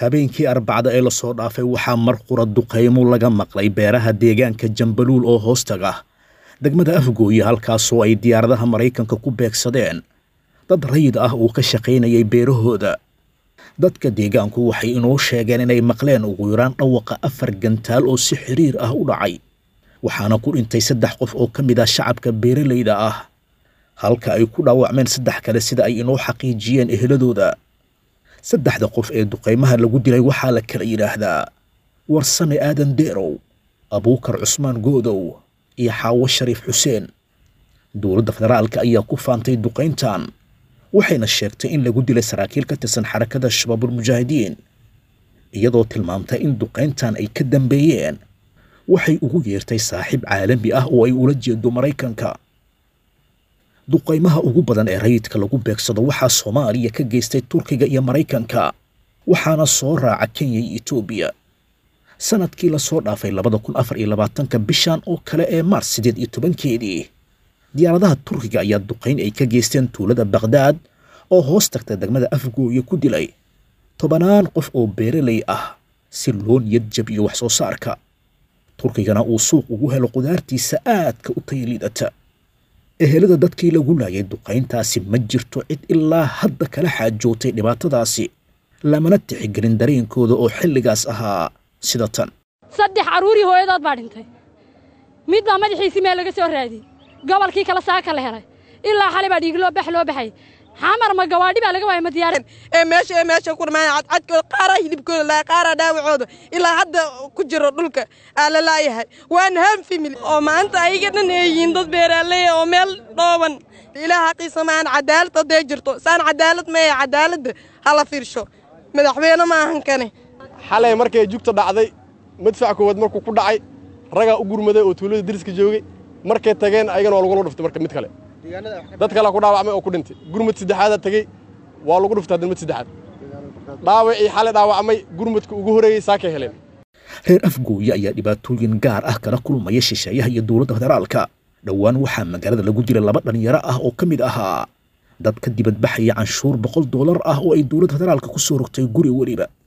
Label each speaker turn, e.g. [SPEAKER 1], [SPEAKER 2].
[SPEAKER 1] habeenkii arbacda ee lasoo dhaafay waxaa mar qura duqaymo laga maqlay beeraha deegaanka jambaluul oo hoostaga degmada afgooye halkaasoo ay diyaaradaha maraykanka ku beegsadeen dad rayid ah uu ka shaqaynayay beerahooda dadka deegaanku waxay inoo sheegeen inay maqleen ugu yaraan dhawaqa afar gantaal oo si xiriir ah u dhacay waxaana ku dhintay saddex qof oo ka mid ah shacabka beeralayda ah halka ay ku dhaawacmeen saddex kale sida ay inoo xaqiijiyeen eheladooda saddexda qof ee duqaymaha lagu dilay waxaa la kala yidhaahdaa warsame aadan deerow abuukar cusmaan goodow iyo xaawo shariif xuseen dowladda federaalka ayaa ku faantay duqayntan waxayna sheegtay in lagu dilay saraakiil ka tirsan xarakada shabaabulmujaahidiin iyadoo tilmaamtay in duqayntan ay ka dambeeyeen waxay ugu yeertay saaxiib caalami ah oo ay ula jeedo maraykanka duqaymaha ugu badan ee rayidka lagu beegsado waxaa soomaaliya ka geystay turkiga iyo maraykanka waxaana soo raaca kenya iyo etoobiya sanadkii lasoo dhaafay labada kun afar iyo labaatanka bishan oo kale ee maars siddeed iyo tobankeedii diyaaradaha turkiga ayaa duqayn ay ka geysteen tuulada bakhdad oo hoos tagta degmada afgooye ku dilay tobanaan qof oo beeralay ah si loo niyad jabiyo wax soo saarka turkigana uu suuq ugu helo qudaartiisa aadka u tayaliidata ehelada dadkii lagu laayay duqayntaasi ma jirto cid ilaa hadda kala xaajootay dhibaatadaasi lamana tixigelin dareenkooda oo xilligaas ahaa sida tan
[SPEAKER 2] saddex carruurii hooyadood baa dhintay mid baa madaxiisii meel laga soo raadiyey gobolkii kale saaka la helay ilaa xalay baa dhiig loo bax loo baxay xamar ma gawaadhi baa laga waayay ma diyaarad
[SPEAKER 3] ee meesha ee meesha ku dhamaan cadcadkooda qaaraa hilibkooda laa qaaraa dhaawacooda ilaa hadda ku jiro dhulka aa la laayahay waan ham family oo maanta ayaga dhan ay yihiin dad beeraaley oo meel dhooban ilaah xaqiisa maan cadaalad hadday jirto saan cadaalad maya cadaaladda hala fiirsho madaxweyne ma ahan kane
[SPEAKER 4] xalay markay jugta dhacday madfac koowaad markuu ku dhacay ragaa u gurmaday oo tuulada deriska joogay markay tageen ayagana waa lagula dhuftay marka mid kale dad kalea ku dhaawacmay oo ku dhintay gurmad saddexaadaa tegey waa lagu dhuftay haddan mid saddexaad dhaawacii xalay dhaawacmay gurmadka ugu horreeyey saakay heleen
[SPEAKER 1] reer afgooye ayaa dhibaatooyin gaar ah kala kulmaya shisheeyaha iyo dowladda federaalka dhowaan waxaa magaalada lagu dilay laba dhallinyaro ah oo ka mid ahaa dad ka dibadbaxaya canshuur boqol doolar ah oo ay dowladda federaalka ku soo rogtay guri weliba